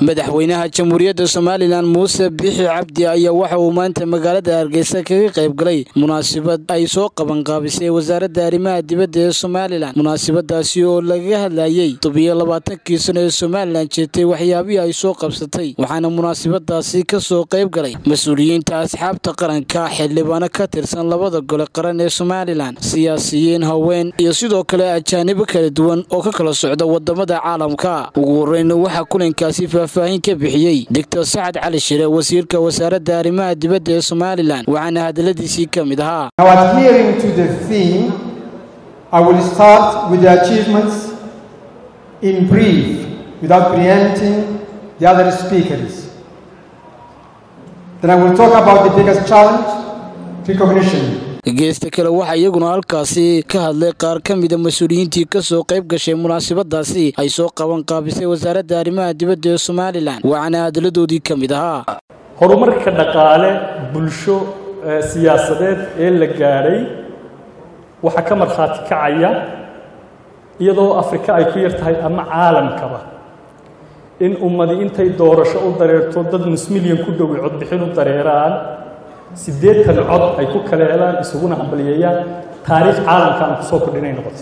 madaxweynaha jamhuuriyadda somalilan muuse bixi cabdi ayaa waxa uu maanta magaalada hargeysa kaga qayb galay munaasabad ay soo qabanqaabisay wasaaradda arrimaha dibadda ee somalilan munaasabadaasi oo lagaga hadlayey tobiyo labaatankii sano ee somalilan jeetay waxyaabihii ay soo qabsatay waxaana munaasabadaasi ka soo qayb galay mas-uuliyiinta asxaabta qaranka xildhibaano ka tirsan labada gole qaran ee somalilan siyaasiyiin haween iyo sidoo kale ajaanibo kala duwan oo ka kala socda wadamada caalamka ugu horeyn waxaa kulankaasi faahfaahin ka bixiyey doctor sacad cali shire wasiirka wasaaradda arrimaha dibadda ee somalilan waxaana hadaladiisii ka mid ahaa I will start with the achievements in brief without preempting the other speakers. Then I will talk about the biggest challenge, recognition. geesta kale waxaa iyaguna halkaasi ka hadlay qaar ka mida mas-uuliyiintii ka soo qayb gashay munaasabadaasi ay soo qaban qaabisay wasaaradda arrimaha dibadda ee somalilan waxaana hadaladoodii ka mid ahaa horumarka dhaqaale bulsho siyaasadeed ee la gaadhay waxaa ka markhaati kacaya iyadoo afrika ay ku yar tahay ama caalamkaba in ummadi intay doorasho u dareerto dad nus milyan ku dhowi codbixin u dareeraan siddeetan cod ay ku kala helaan isuguna hambalyeeyaan taariikh caalamka aan kusoo kordhinay noqotay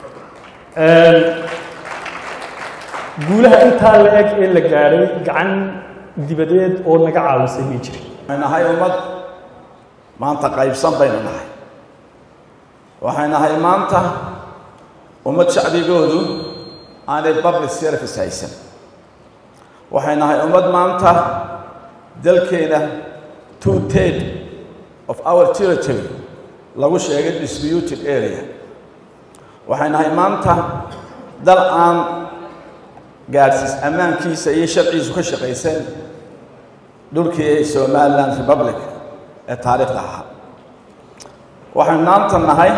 guulaha intaa la eg ee la gaadhay gacan dibadeed oo naga caawisay may jirin waxay nahay ummad maanta qaybsan baynu nahay waxay nahay maanta ummad shacbigoodu aanay public service haysan waxay nahay ummad maanta dalkeena two third of our territory lagu sheegay disputed area waxay nahay maanta dal aan gaadhsiis ammaankiisa iyo sharciisu ka shaqaysan dhulkii somaliland republic ee taariikhda ahaa waxaynu maanta nahay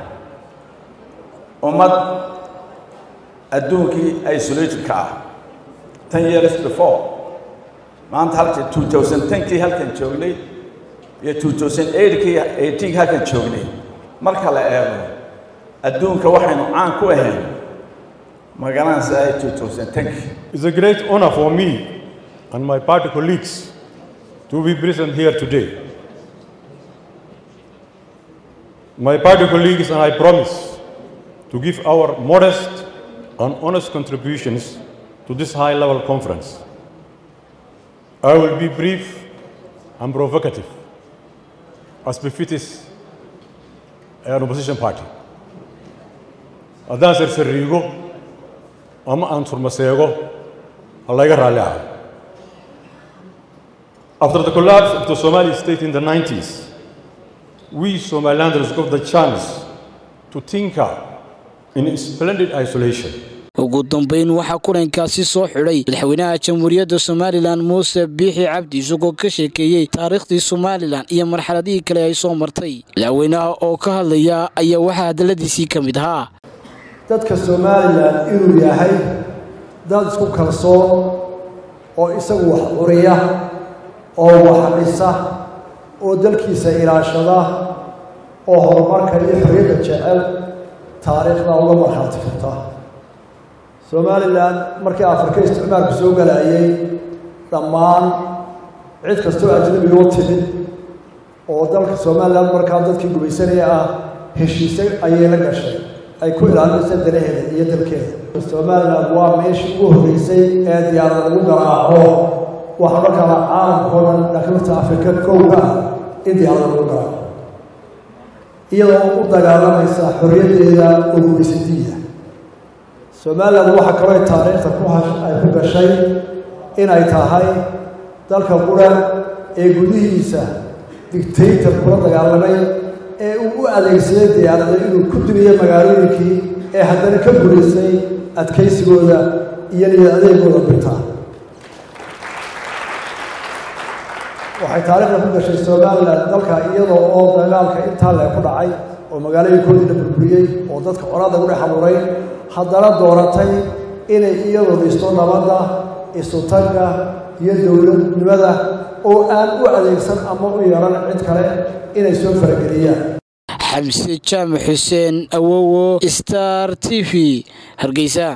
ummad adduunkii isolated ka ah ten years before maanta halka two thousand tenkii halkan joognay iyo two thousand eightkii eighteenkii halkan joognay marka la eego adduunka waxaynu caan ku ahayn magaranaysa two thousand tenkii It's a great honor for me and my party colleagues to be present here today. My party colleagues and I promise to give our modest and honest contributions to this high-level conference. I will be brief and provocative, as befits an opposition party. haddaan sarsariigo ama aan turmaseego ha layga raalli ahay After the collapse of the Somali state in the 90s, we Somalilanders got the chance to tinker in splendid isolation. ugu dambeyn waxaa kulankaasi soo xidhay madaxweynaha jamhuuriyadda somalilan muuse biixi cabdi isagoo ka sheekeeyey taariikhdii somalilan iyo marxaladihii kale ay soo martay madaxweynaha oo ka hadlaya ayaa waxaa hadaladiisii ka mid ahaa dadka somalilan inuu yahay dad isku kalsoon oo isagu wax curiya oo wax dhisa oo dalkiisa ilaashada oo horumarka iyo xorriyadda jecel taariikhda uga markhaati karta somalilan markii afrika isticmaalku soo galayay dhammaan cid kastoo ajnabiga u timid oo dalka somalilan markaa dadkii gumaysanaya ah heshiise ayay la gashay ay ku ilaalinaysa danaheeda iyo dalkeeda somalilan waa meeshii ugu horreysay ee diyaarad lagu garaaco waxaa markaa caalamkao dhan laakiin horta afrika kowga ah in diyaarada lagu garaaco iyadoo u dagaalamaysa xorriyaddeeda oo gumaysadiida somalilan waxaa kaloo taariikhda ku ay ku gashay inay tahay dalka qura ee gudihiisa dictator kula dagaalamay ee uu u adeegsaday diyaarada inuu ku dumiyo magaalooyinkii ee haddana ka guulaysay adkaysigooda iyo niyad adeegooda birtaa waxay taariikhda ku gashay somalilan dalka iyadoo oo dagaalka intaa lee ku dhacay oo magaalooyinkoodii la burburiyey oo dadka colaada ku dhex abuuray haddana dooratay inay iyadoo dhisto nabadda isutagga iyo dowladnimada oo aan u adeegsan ama u yeelan cid kale inay soo farageliyaan xamse jaamac xuseen awowo star t v hargeysa